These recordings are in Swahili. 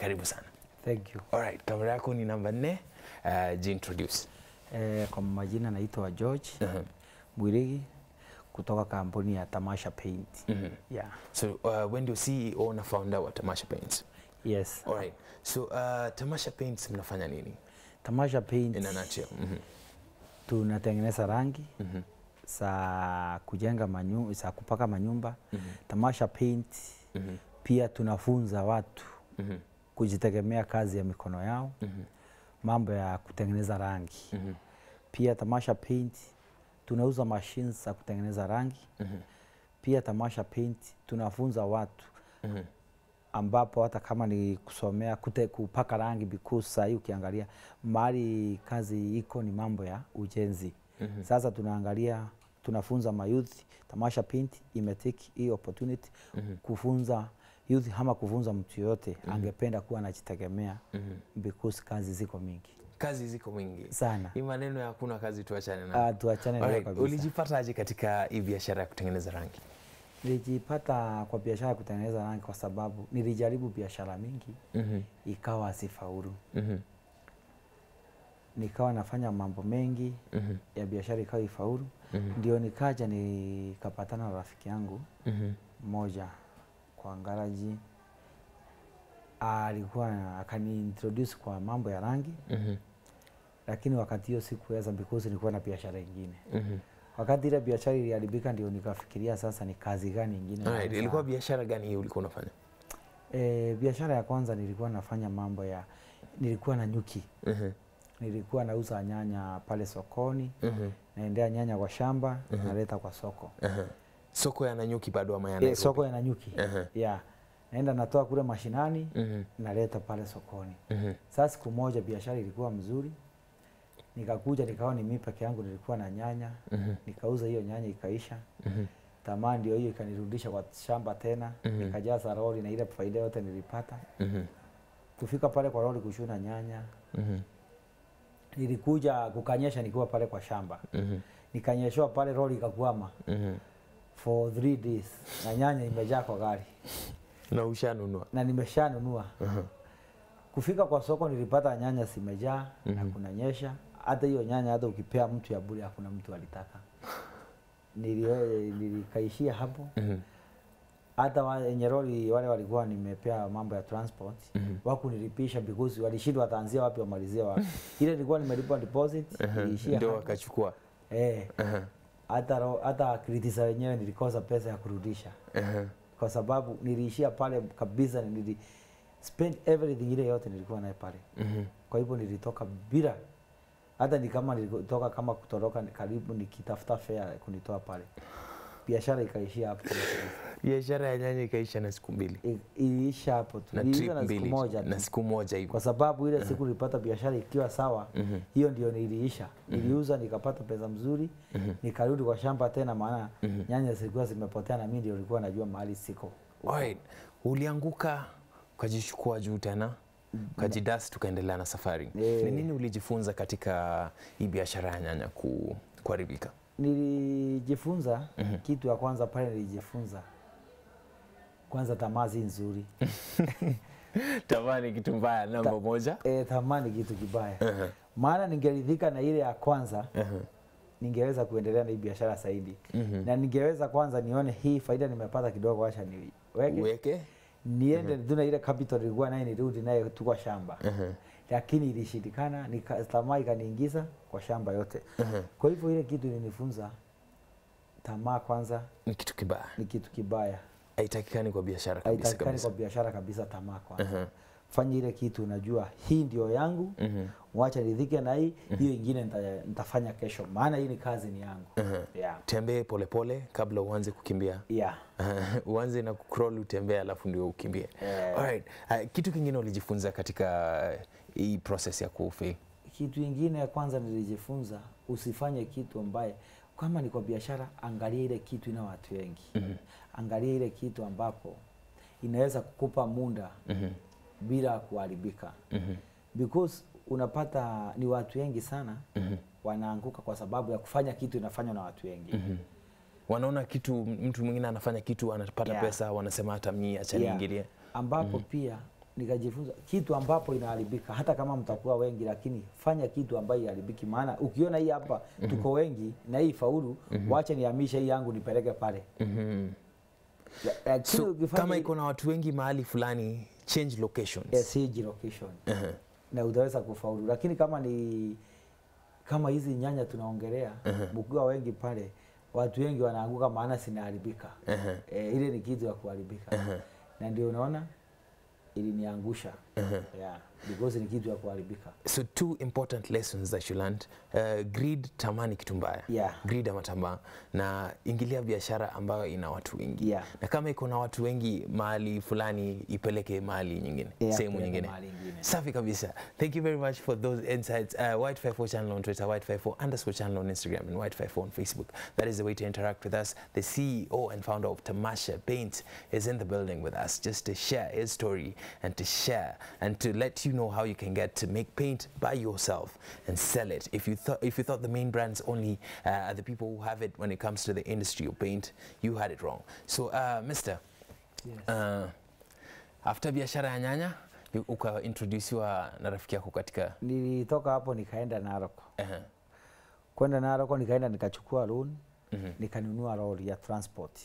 karibu sana. Thank you. Alright, kamera yako ni namba nne. Uh, jiintroduce. Eh, kwa majina naitwa George Uh-huh. Mwirigi kutoka kampuni ya Tamasha Paint. Mhm. Yeah. So uh, wewe ndio CEO na founder wa Tamasha Paints. Yes. Alright. So uh, Tamasha Paints mnafanya nini? Tamasha Paint In a nutshell. Mhm. tunatengeneza rangi Mhm. za kujenga manyu, za kupaka manyumba. Mhm. Tamasha Paint Mhm. pia tunafunza watu Mhm. kujitegemea kazi ya mikono yao, Mhm. mambo ya kutengeneza rangi. Mhm. Pia Tamasha Paint tunauza machines za kutengeneza rangi. Mhm. Pia Tamasha Paint tunafunza watu Mhm. ambapo hata kama ni kusomea kute, kupaka rangi because saa hii ukiangalia mahali kazi iko ni mambo ya ujenzi. Mhm. Sasa tunaangalia tunafunza mayouth. Tamasha Paint imetake hii opportunity Mhm. kufunza youth ama kufunza mtu yoyote angependa kuwa anajitegemea Mhm. because kazi ziko mingi Kazi ziko mingi. sana. Hii maneno ya hakuna kazi tuachane nayo. Ah, tuachane nayo Alright, kabisa. Ulijipata aje katika hii biashara ya kutengeneza rangi? Nilijipata kwa biashara ya kutengeneza rangi kwa sababu nilijaribu biashara mingi Mhm. ikawa sifaulu. Mhm. Nikawa nafanya mambo mengi Mhm. ya biashara ikawa ifaulu. Mhm. Ndio nikaja nikapatana na rafiki yangu Mhm. mmoja kwa ngaraji, alikuwa akaniintroduce kwa mambo ya rangi, Mhm. lakini wakati hiyo sikuweza because nilikuwa na biashara ingine. Mhm. Wakati ile biashara iliharibika, ndio nikafikiria sasa ni kazi gani ingine Alright, naweza- ilikuwa biashara gani hii ulikuwa unafanya? E, biashara ya kwanza nilikuwa nafanya mambo ya nilikuwa na nyuki, Mhm. nilikuwa nauza nyanya pale sokoni, Mhm. naendea nyanya kwa shamba naleta kwa soko Aha. Soko ya Nanyuki bado ama ya e, Nairobi? soko ya nyuki Aha. yeah. Naenda natoa kule mashinani Mhm. naleta pale sokoni. Mhm. Sasa siku moja biashara ilikuwa mzuri, nikakuja nikawa ni mimi peke yangu nilikuwa na nyanya Mhm. nikauza hiyo nyanya ikaisha. Mhm. Tamaa ndio hiyo ikanirudisha kwa shamba tena Mhm. nikajaza lori na ile faida yote nilipata. Mhm. Kufika pale kwa lori kushuna nyanya, Mhm. nilikuja kukanyesha nikiwa pale kwa shamba, Mhm. nikanyeshewa pale, lori ikakwama Mhm. for three days na nyanya imejaa kwa gari Na ushanunua? na nimeshanunua. Aha. Kufika kwa soko nilipata nyanya zimejaa na Mhm. kunanyesha. Hata hiyo nyanya hata ukipea mtu ya bure hakuna mtu alitaka. Nili- Nilikaishia hapo. Mhm. Hata wa- wenye lori wale walikuwa nimepea mambo ya transport Mhm. wakunilipisha because walishindwa wataanzia wapi wamalizie wapi. Ile nilikuwa nimelipa deposit Aha. iliishia Ndio hapo. wakachukua. Eh, Aha. hata ro- hata kritisa wenyewe nilikosa pesa ya kurudisha Aha. kwa sababu niliishia pale kabisa, nili spend everything ile yote nilikuwa naye pale. Mhm. Kwa hivyo nilitoka bila hata ni kama nilitoka kama kutoroka karibu nikitafuta fare kunitoa pale. Biashara ikaishia hapo. Biashara ya nyanya ikaisha na siku mbili I- Iliisha hapo tu. na Niliisha trip na siku mbili moja na tu. siku moja hivyo. Kwa sababu ile siku nilipata biashara ikiwa sawa, Mhm. hiyo ndio niliisha. Niliuza nikapata pesa mzuri, nikarudi kwa shamba tena, maana nyanya zilikuwa zimepotea na mimi ndio nilikuwa najua mahali siko. Alright. Ulianguka ukajichukua juu tena ukajidasi, tukaendelea na safari. Eh. Ni nini ulijifunza katika hii biashara ya nyanya ku, kuharibika? Nilijifunza kitu ya kwanza pale, nilijifunza kwanza, tamaa si nzuri. Tamaa ni kitu mbaya namba moja. E, tamaa ni kitu kibaya. Aha. Maana ningeridhika na ile ya kwanza, Aha. ningeweza kuendelea na hii biashara zaidi Mhm. na ningeweza kwanza nione hii faida nimepata kidogo, acha niweke Uweke niende tu na ile capital nilikuwa naye nirudi naye tu kwa shamba Aha. lakini ilishindikana, nika- tamaa ikaniingiza kwa shamba yote. Aha. Kwa hivyo ile kitu ilinifunza tamaa kwanza ni kitu kibaya, ni kitu kibaya, haitakikani kwa biashara kabisa haitakikani kabisa. kwa biashara kabisa. Tamaa kwanza, Aha. fanya ile kitu unajua hii ndio yangu, Mhm. wacha nidhike na hii hiyo ingine nita- nitafanya kesho, maana hii ni kazi ni yangu. Aha. Yeah. Tembee polepole kabla uanze kukimbia. Yeah. uanze na kucrawl utembee, alafu ndio ukimbie. Eh. Alright. Uh, kitu kingine ulijifunza katika hii process ya kufail? Kitu ingine ya kwanza nilijifunza, usifanye kitu ambaye kama ni kwa biashara, angalia ile kitu ina watu wengi. Angalia ile kitu ambapo inaweza kukupa muda bila kuharibika. Because unapata ni watu wengi sana wanaanguka kwa sababu ya kufanya kitu inafanywa na watu wengi. Wanaona kitu, mtu mwingine anafanya kitu anapata Yeah. pesa, wanasema hata mimi acha Yeah. niingilie. ambapo pia nikajifunza kitu ambapo inaharibika, hata kama mtakuwa wengi, lakini fanya kitu ambayo iharibiki. Maana ukiona hii hapa tuko wengi na hii faulu, wacha nihamishe hii yangu nipeleke pale. Mhm. La- Lakini So, ukifanya kama hii- iko na watu wengi mahali fulani change locations yes, hii location Aha. na utaweza kufaulu, lakini kama ni kama hizi nyanya tunaongelea, mkiwa wengi pale, watu wengi wanaanguka, maana zinaharibika. Aha. E, ile ni kitu ya kuharibika na ndio unaona iliniangusha yeah, because ni kitu ya kuharibika. so two important lessons that you learned uh, greed tamani kitu mbaya Yeah. greed ama tamaa na ingilia biashara ambayo ina watu wengi Yeah. na kama iko na watu wengi mahali fulani ipeleke mahali nyingine Yeah, sehemu peleka nyingine mahali ingine. safi kabisa thank you very much for those insights uh, white 54 channel on twitter white 54 underscore channel on instagram and white 54 on facebook that is the way to interact with us the ceo and founder of tamasha paint is in the building with us just to share his story and to share and to let you know how you can get to make paint by yourself and sell it if you thought if you thought the main brands only uh, are the people who have it when it comes to the industry of paint you had it wrong so uh, mister Yes. uh, after biashara ya nyanya you- ukaintrodusiwa na rafiki yako katika Nilitoka hapo nikaenda Narok. uh, Kwenda Narok nikaenda nikachukua loan nikanunua lori ya transport.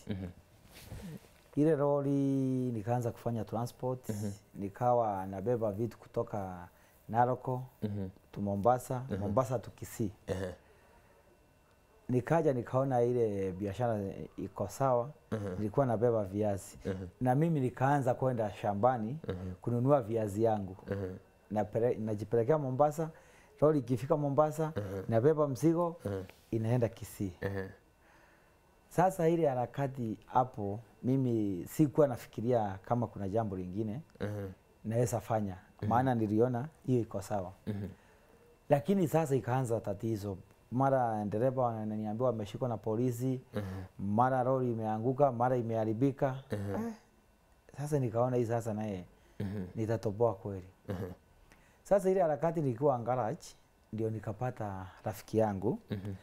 Ile lori nikaanza kufanya transport nikawa nabeba vitu kutoka Naroko tu Mombasa, Mombasa tu Kisii. uh, Nikaja nikaona ile biashara iko sawa, nilikuwa nabeba viazi na mimi nikaanza kwenda shambani kununua viazi yangu Napele- najipelekea Mombasa, lori ikifika Mombasa nabeba mzigo inaenda Kisii. uh, Sasa ile harakati hapo, mimi sikuwa nafikiria kama kuna jambo lingine uh, naweza fanya, maana niliona hiyo iko sawa. Lakini sasa ikaanza tatizo, mara dereva wananiambia wameshikwa na polisi, mara lori imeanguka, mara imeharibika. Eh, sasa nikaona hii sasa naye nitatoboa kweli. Sasa ile harakati nikiwa garage, ndio nikapata rafiki yangu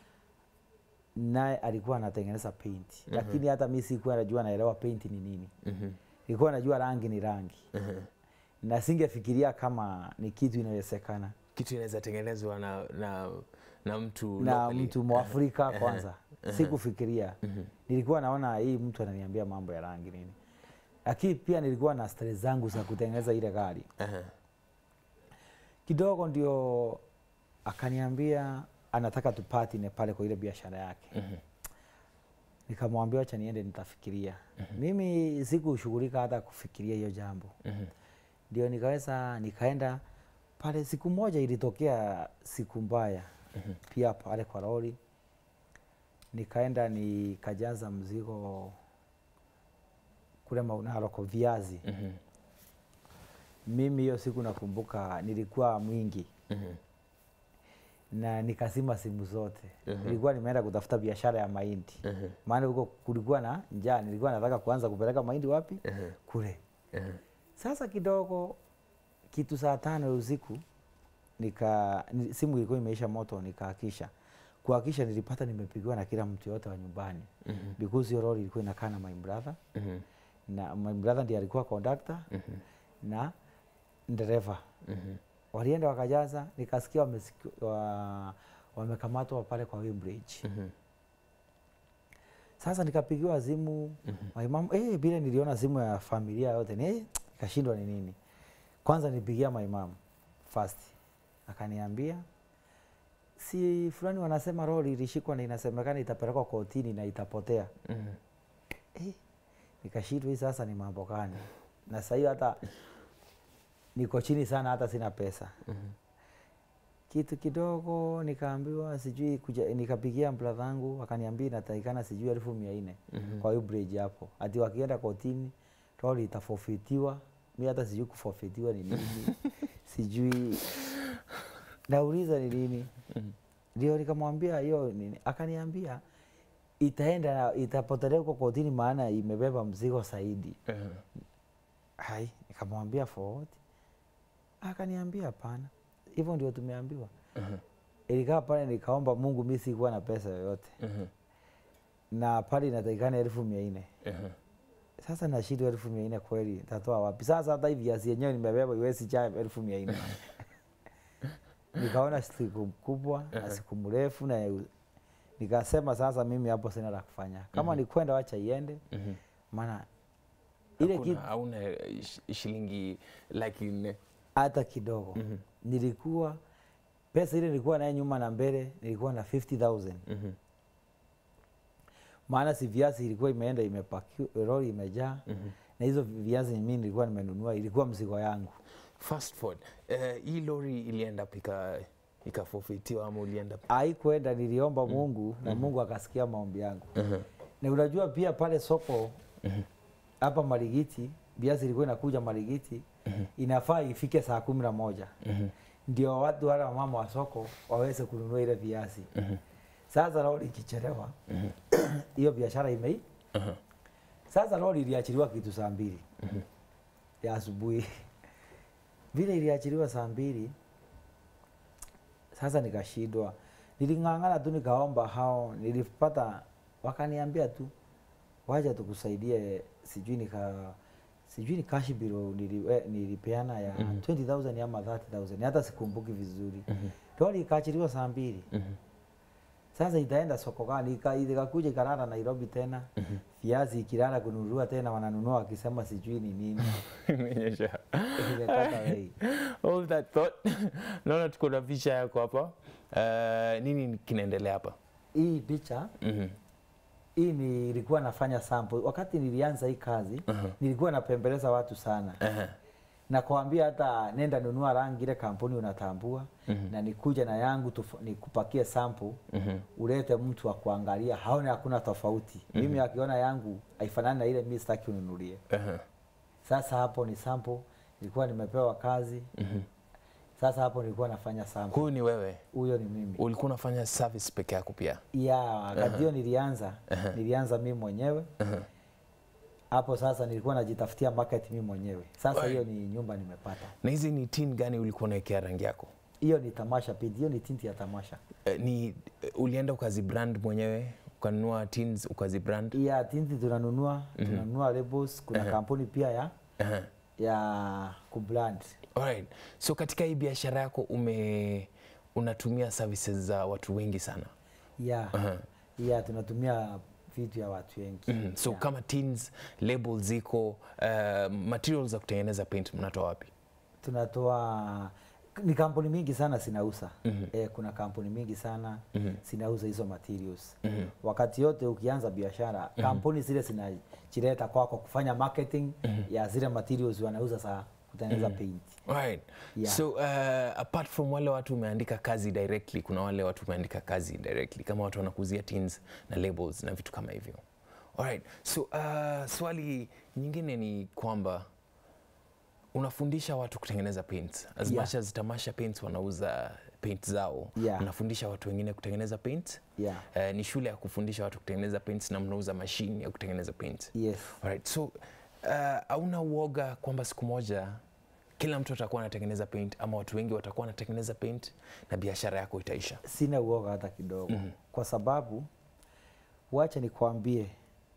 naye alikuwa anatengeneza paint lakini hata mi sikuwa najua naelewa paint ni nini nilikuwa najua rangi ni rangi na singefikiria kama ni kitu inawezekana kitu inaweza tengenezwa na, na, na mtu na locally. mtu mwafrika kwanza sikufikiria nilikuwa naona hii mtu ananiambia mambo ya rangi nini lakini pia nilikuwa na stress zangu za kutengeneza ile gari Aha. kidogo ndio akaniambia anataka tupatine pale kwa ile biashara yake nikamwambia wacha niende nitafikiria mimi sikushughulika hata kufikiria hiyo jambo ndio nikaweza nikaenda pale siku moja ilitokea siku mbaya pia pale kwa lori nikaenda nikajaza mzigo kule maunaro kwa viazi Mhm. mimi hiyo siku nakumbuka nilikuwa mwingi Mhm. na nikazima simu zote Mhm. nilikuwa nimeenda kutafuta biashara ya mahindi Mhm. maana huko kulikuwa na njaa nilikuwa nataka kuanza kupeleka mahindi wapi Mhm. kule Mhm. sasa kidogo kitu saa tano ya usiku nika ni- simu ilikuwa imeisha moto nikahakisha kuhakisha nilipata nimepigiwa na kila mtu yote wa nyumbani Mhm. because hiyo lori ilikuwa inakaa na my brother Mhm. na my brother ndiye alikuwa conductor Mhm. na dereva Mhm. walienda wakajaza nikasikia wamesiki- wa, wamekamatwa pale kwa Weighbridge. Mhm. Sasa nikapigiwa simu my mom, eh, bila niliona simu ya familia yote ni eh, nikashindwa ni nini. Kwanza nipigia my mom first, akaniambia si fulani wanasema lori ilishikwa na inasemekana itapelekwa kotini na itapotea. Mhm. Eh, nikashindwa hii sasa ni mambo gani? Na sasa hiyo hata niko chini sana, hata sina pesa kitu kidogo nikaambiwa sijui kuja, nikapigia brother yangu akaniambia inatakikana sijui elfu mia nne Mhm. kwa hiyo bridge hapo, ati wakienda kotini lori itafofitiwa. Mi hata sijui kufofitiwa ni nini sijui nauliza ni nini ndio nikamwambia hiyo nini, akaniambia itaenda na- itapotelea huko kotini, maana imebeba mzigo zaidi. Mhm. Hai, nikamwambia forward. Akaniambia hapana, hivyo ndio tumeambiwa. Mhm. Ilikaa pale nikaomba Mungu, mi sikuwa na pesa yoyote Mhm. na pale inatakikana elfu mia nne Mhm. sasa nashindwa elfu mia nne kweli tatoa wapi? Sasa hata hivi viazi yenyewe nimebeba iwezi cha elfu mia nne nikaona siku kubwa na siku mrefu na nikasema sasa mimi hapo sina la kufanya, kama ni kwenda wacha iende, Mhm. maana ile Hakuna- kitu hauna shi- shilingi laki nne hata kidogo nilikuwa pesa ile nilikuwa naye nyuma na mbele nilikuwa na 50000 Mhm. maana si viazi ilikuwa imeenda imepaki lori imejaa na hizo viazi mimi nilikuwa nimenunua ilikuwa mzigo yangu fast forward eh, hii lori ilienda pika ikafofitiwa ama ulienda haikuenda niliomba Mungu na Mungu akasikia maombi yangu na unajua pia pale soko hapa Marigiti viazi ilikuwa inakuja Marigiti inafaa ifike saa kumi na moja ndio watu wale wamama wa soko waweze kununua ile viazi sasa lori ikichelewa hiyo biashara imei sasa lori iliachiliwa kitu saa mbili ya asubuhi vile iliachiliwa saa mbili sasa nikashindwa niling'ang'ana tu nikaomba hao nilipata wakaniambia tu wacha tukusaidie sijui nika sijui ni cash bill nili, eh, nilipeana ya 20000 ama 30000 hata sikumbuki vizuri lori ikaachiliwa saa mbili sasa itaenda soko gani Ika- ikakuja ikalala Nairobi tena viazi ikilala kununua tena wananunua wakisema sijui ni nini Imenyesha. imekata bei All that thought. naona tuko na picha yako hapa Eh, nini kinaendelea hapa hii picha Mhm. hii nilikuwa nafanya sample wakati nilianza hii kazi nilikuwa napembeleza watu sana Aha. na kuambia hata nenda nunua rangi ile kampuni unatambua na nikuja na yangu tufa- nikupakie sample ulete mtu wa kuangalia haone hakuna tofauti mimi akiona yangu haifanani na ile mimi sitaki ununulie Aha. sasa hapo ni sample nilikuwa nimepewa kazi sasa hapo nilikuwa nafanya sample huyu ni wewe huyo ni mimi ulikuwa unafanya service peke yako pia ya wakati hiyo nilianza nilianza mimi mwenyewe hapo sasa nilikuwa najitafutia market mimi mwenyewe sasa Right. hiyo ni nyumba nimepata na hizi ni tin gani ulikuwa unaekea rangi yako hiyo ni tamasha pindi hiyo ni tinti ya tamasha Eh, ni eh, ulienda ukazibrand mwenyewe ukanunua tins ukazibrand ya tinti tunanunua tunanunua labels kuna kampuni pia ya Aha. ya kubrand Alright. So katika hii biashara yako ume unatumia services za watu wengi sana. ya ya tunatumia vitu ya watu wengi Mhm. So Ya. kama tins, labels ziko, uh, materials za kutengeneza paint mnatoa wapi? tunatoa ni kampuni mingi sana zinauza eh, kuna kampuni mingi sana zinauza hizo materials wakati yote ukianza biashara kampuni zile zinajileta kwako kufanya marketing ya zile materials wanauza za kutengeneza paint Right. Yeah. So uh, apart from wale watu umeandika kazi directly, kuna wale watu umeandika kazi indirectly kama watu wanakuzia tins na labels na vitu kama hivyo. Alright. So uh, swali nyingine ni kwamba unafundisha watu kutengeneza paint as Yeah. much as Tamasha Paints wanauza paint zao Yeah. unafundisha watu wengine kutengeneza paint yeah. Eh, ni shule ya kufundisha watu kutengeneza paint na mnauza mashine ya kutengeneza paint yes Alright, so uh, hauna uoga kwamba siku moja kila mtu atakuwa anatengeneza paint ama watu wengi watakuwa wanatengeneza paint na biashara yako itaisha sina uoga hata kidogo kwa sababu wacha nikwambie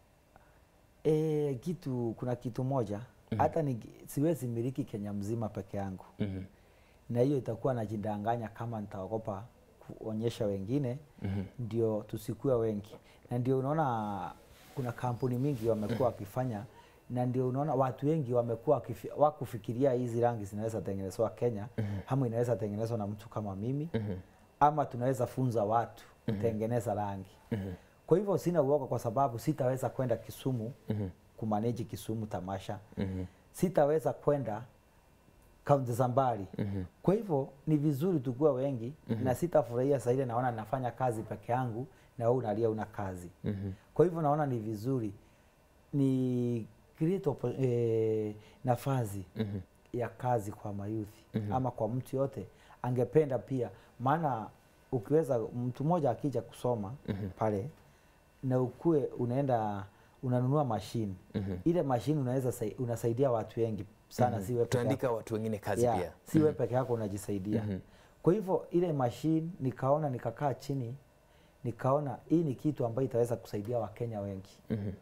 e, kitu kuna kitu moja hata ni, siwezi miliki Kenya mzima peke yangu Mhm. na hiyo itakuwa najidanganya kama nitaogopa kuonyesha wengine ndio tusikue wengi na ndio unaona kuna kampuni mingi wamekuwa wakifanya na ndio unaona watu wengi wamekuwa wakifi- wakufikiria hizi rangi zinaweza tengenezwa Kenya ama inaweza tengenezwa na mtu kama mimi ama tunaweza funza watu kutengeneza rangi kwa hivyo sina uoga kwa sababu sitaweza kwenda Kisumu kumaneji Kisumu tamasha sitaweza kwenda kaunti za mbali kwa hivyo ni vizuri tukuwa wengi na sitafurahia saa ile naona nafanya kazi peke yangu na wewe unalia una kazi kwa hivyo naona ni vizuri ni create oppo- eh, nafasi ya kazi kwa mayuthi ama kwa mtu yote angependa pia maana ukiweza mtu mmoja akija kusoma pale na ukue unaenda unanunua mashine ile mashine unaweza sai- unasaidia watu wengi sana si wewe peke yako. utaandika watu wengine kazi Yeah, pia si wewe peke yako unajisaidia kwa hivyo ile mashine nikaona nikakaa chini nikaona hii ni kitu ambayo itaweza kusaidia wakenya wengi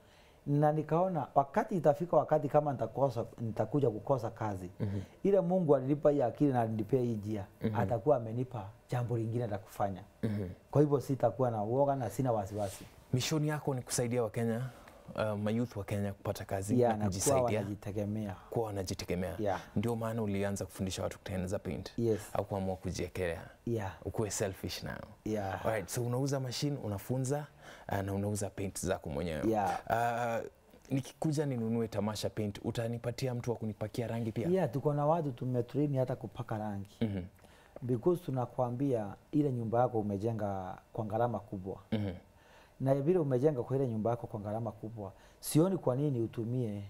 na nikaona wakati itafika wakati kama nitakosa nitakuja kukosa kazi mm-hmm. ile Mungu alinipa hii akili na alinipea hii njia mm-hmm. atakuwa amenipa jambo lingine la kufanya mm-hmm. kwa hivyo sitakuwa na uoga na sina wasiwasi mishoni yako ni kusaidia wakenya uh, mayouth wa kenya kupata kazi ya na na kuwa kujisaidia wanajitegemea kuwa wanajitegemea Yeah. ndio maana ulianza kufundisha watu kutengeneza paint Yes. au kuamua kujiekelea ya ukuwe selfish nayo ya Alright, so unauza machine unafunza uh, na unauza paint zako mwenyewe Yeah. uh, nikikuja ninunue tamasha paint utanipatia mtu wa kunipakia rangi pia ya tuko na watu tumetrain hata kupaka rangi Mhm, because tunakwambia ile nyumba yako umejenga kwa gharama kubwa mhm, na vile umejenga kwa ile nyumba yako kwa gharama kubwa, sioni kwa nini utumie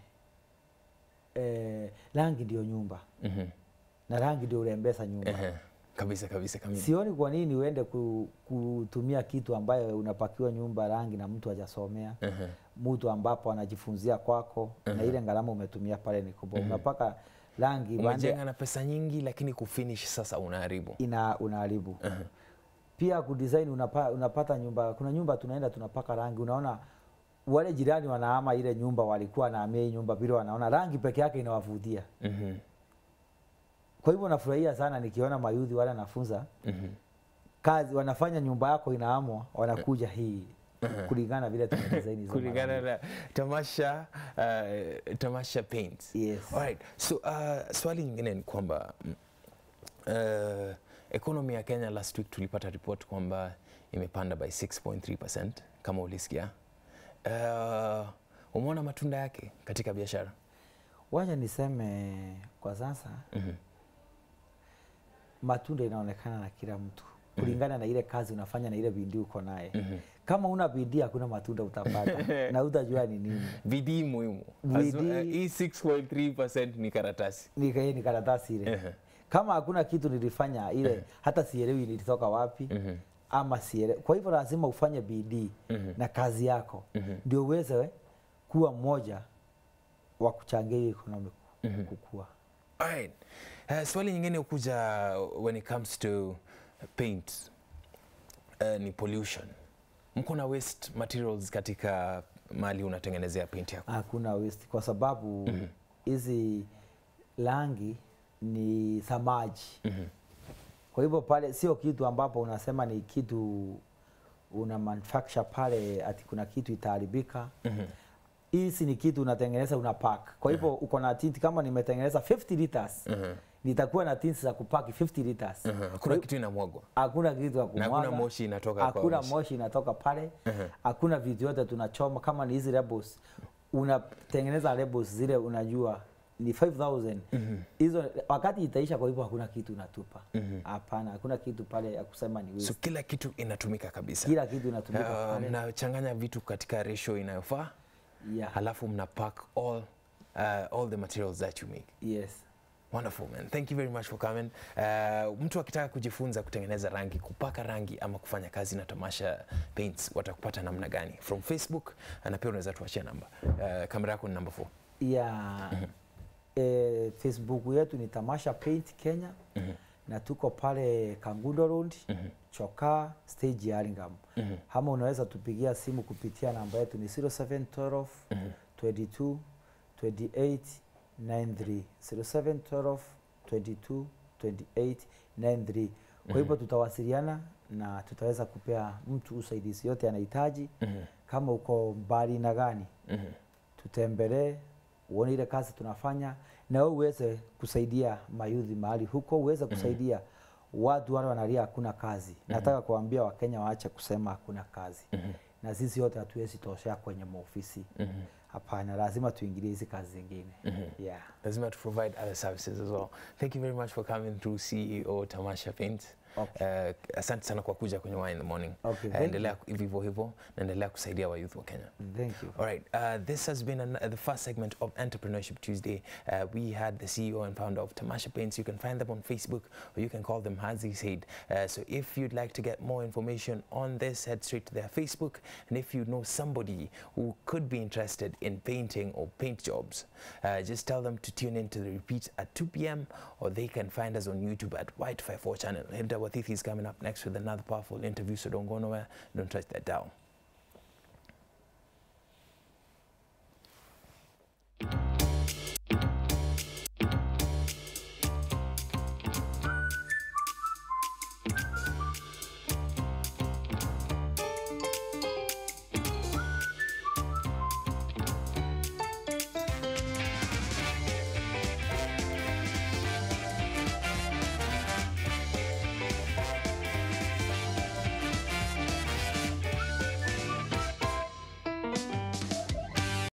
eh, rangi ndio nyumba mhm, na rangi ndio urembesa nyumba. ehe. kabisa kabisa kabisa Sioni kwa nini uende ku, kutumia kitu ambayo unapakiwa nyumba rangi na mtu hajasomea Ehe. mtu ambapo anajifunzia kwako na ile gharama umetumia pale ni kubwa. Unapaka rangi bande umejenga na pesa nyingi lakini kufinish sasa unaharibu ina unaharibu. Pia kudesign unapa, unapata nyumba, kuna nyumba tunaenda tunapaka rangi, unaona wale jirani wanaama ile nyumba, walikuwa wanahamia hii nyumba vile, wanaona rangi peke yake inawavutia. Mhm, Kwa hivyo nafurahia sana nikiona mayudhi wale nafunza mhm. kazi, wanafanya nyumba yako inaamwa, wanakuja hii kulingana vile tumedesign hizo kulingana marangi. na tamasha uh, tamasha paint Yes. Alright. So uh, swali nyingine ni kwamba mm, uh, economy ya Kenya last week tulipata report kwamba imepanda by 6.3% kama ulisikia. Uh, umeona matunda yake katika biashara? Wacha niseme kwa sasa Mhm. matunda inaonekana na kila mtu kulingana na ile kazi unafanya na ile bidii uko naye. Mhm. Kama una bidii hakuna matunda utapata na utajua ni nini. Bidii muhimu. Bidii. As- uh, Hii 6.3% ni karatasi. Ni ka- ni karatasi ile. Ehe. Kama hakuna kitu nilifanya ile hata sielewi nilitoka wapi ama sielewi. Kwa hivyo lazima ufanye bidii na kazi yako ndio uweze kuwa mmoja wa kuchangia hii economy kukua. Alright. Uh, swali nyingine ukuja when it comes to paint uh, ni pollution. Mko na waste materials katika mali unatengenezea paint yako? Hakuna waste kwa sababu hizi rangi ni samaji. Kwa hivyo pale sio kitu ambapo unasema ni kitu una manufacture pale ati kuna kitu itaharibika. Hizi ni kitu unatengeneza una pack. Kwa hivyo uko na tint kama nimetengeneza 50 liters. Nitakuwa na tint za kupaki 50 liters. Mhm. Hakuna kitu inamwagwa. Hakuna kitu ya Na hakuna kumwaga. moshi inatoka kwa Hakuna moshi. moshi inatoka pale. Hakuna vitu yote tunachoma kama ni hizi labels. Unatengeneza labels zile unajua ni 5000 hizo wakati itaisha, kwa hivyo hakuna kitu unatupa. Hapana, hakuna kitu pale ya kusema ni So waste. kila kitu inatumika kabisa. Kila kitu inatumika Uh, pale. mnachanganya vitu katika ratio inayofaa Yeah. halafu mna pack all, uh, all the materials that you make. Yes. Wonderful man. Thank you very much for coming. Uh, mtu akitaka kujifunza kutengeneza rangi, kupaka rangi ama kufanya kazi na Tamasha Paints watakupata namna gani? From Facebook na pia unaweza tuachia namba. Uh, kamera yako ni namba 4. ya eh, Facebook yetu ni Tamasha Paint Kenya na tuko pale Kangundo Road Chokaa stage ya Alingam. Ama unaweza tupigia simu kupitia namba yetu ni 0712 22 28 93 0712 22 28 93. Kwa hivyo tutawasiliana na tutaweza kupea mtu usaidizi yote anahitaji. Kama uko mbali na gani tutembelee uone ile kazi tunafanya na wewe uweze kusaidia mayudhi mahali huko, uweze kusaidia watu wale wanalia hakuna kazi. Nataka kuambia Wakenya waache kusema hakuna kazi na sisi wote hatuwezi toshea kwenye maofisi hapana, lazima tuingilie hizi kazi zingine yeah. lazima to provide other services as well. Thank you very much for coming through CEO Tamasha Paint. Okay. Uh, asante sana kwa kuja kwenye Wine in the Morning. Okay, Uh, thank endelea hivyo hivyo na endelea kusaidia wa youth wa Kenya. Thank you. All right, uh, this has been an, the first segment of Entrepreneurship Tuesday. Uh, we had the CEO and founder of Tamasha Paints. You can find them on Facebook or you can call them Hazi Said. Uh, so if you'd like to get more information on this, head straight to their Facebook. And if you know somebody who could be interested in painting or paint jobs, uh, just tell them to tune in to the repeat at 2 p.m. or they can find us on YouTube at White 54 channel. Hilda Watithi is coming up next with another powerful interview, so don't go nowhere. Don't touch that dial.